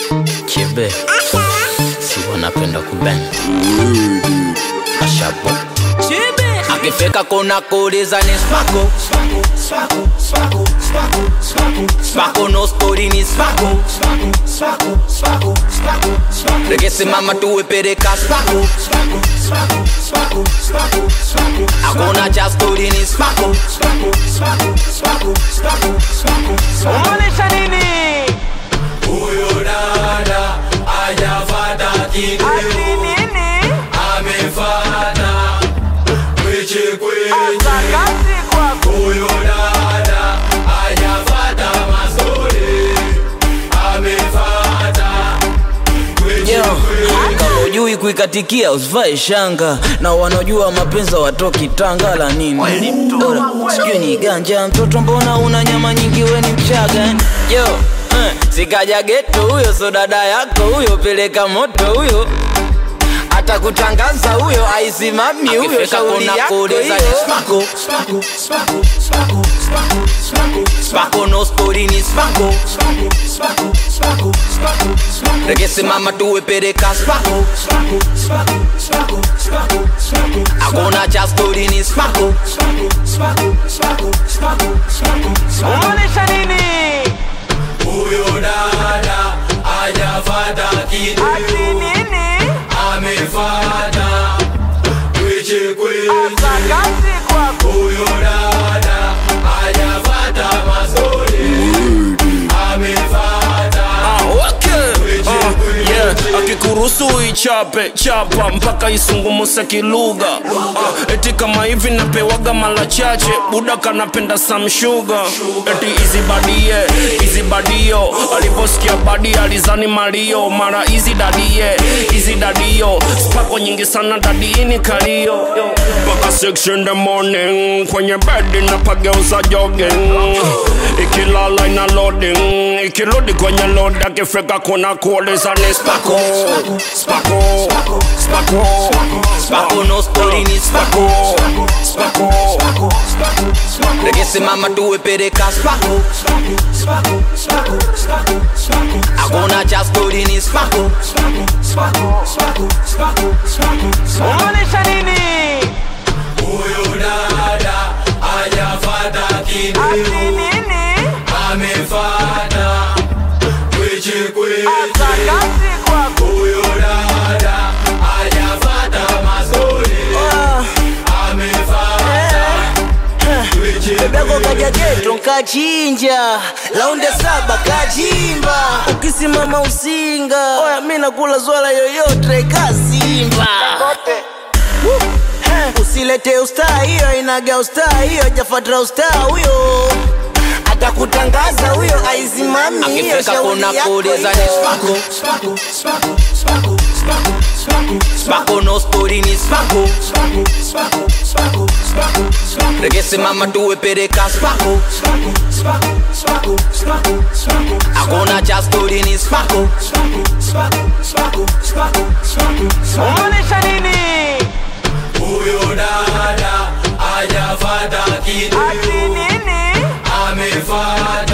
Kibe si wanapenda kuben Ashabo akifika kuna kuuliza ni spako spako no spori ni spako rekesimama tuwepereka spako hakuna cha stori ni spako Umaanisha nini? Huyo dada hajafata Ati kitu, nini? amefata kweche Asa kweche. kazi kwako. Huyo dada hajafata mazuri, amefata kweche Yo, kweche. kama ujui kuikatikia usivae shanga na wanaojua mapenzi watoki tanga la nini Ora, sijui ni ganja mtoto mbona una nyama nyingi we ni mchaga eh? yo eh, sikaja geto huyo so dada yako huyo peleka moto huyo atakutangaza huyo aisimami huyo shauri yako hiyo spako no spori ni spako rekesimama tuwepereka spako hakuna cha stori ni spako Umaanisha nini? Huyo dada hajafata kitu, Ati nini? amefata kweche Asa kweche. kazi kwako. Huyo dada hajafata mazuri, amefata kweche kweche. akikuruhusu ichape chapa mpaka isungumuse kilugha uh, eti kama hivi napewaga mara chache buda kanapenda samshuga eti izibadie izibadio aliposikia badi alizani malio mara izi dadie izi dadio spako nyingi sana dadiini kalio mpaka 6 in the morning kwenye bedi napageuza jogging ikilala ina loading ikirudi kwenye load akifika kuna kuuliza ni spako spako spako spako no stori ni spako spako rekesimama tuwepereka spako hakuna cha stori ni spako Umaanisha nini? Huyo dada hajafata kitu, Ati nini? amefata kweche Asa kweche. kazi kwako. Huyo dada hajafata mazuri, amefata kweche Bego kweche. kaja geto nkachinja launde saba kachimba ukisimama usinga oya mi nakula zwala yoyote kasimba Woo! Eh, usilete ustaa hiyo inaga ustaa hiyo jafatra ustaa huyo atakutangaza huyo aizimami hiyo akifika shauri kuna yako kuuliza ni hiyo. spako spako no stori ni spako rekesimama tuwepereka spako hakuna cha stori ni spako Umaanisha nini? Huyo dada hajafata kitu, Ati nini? amefata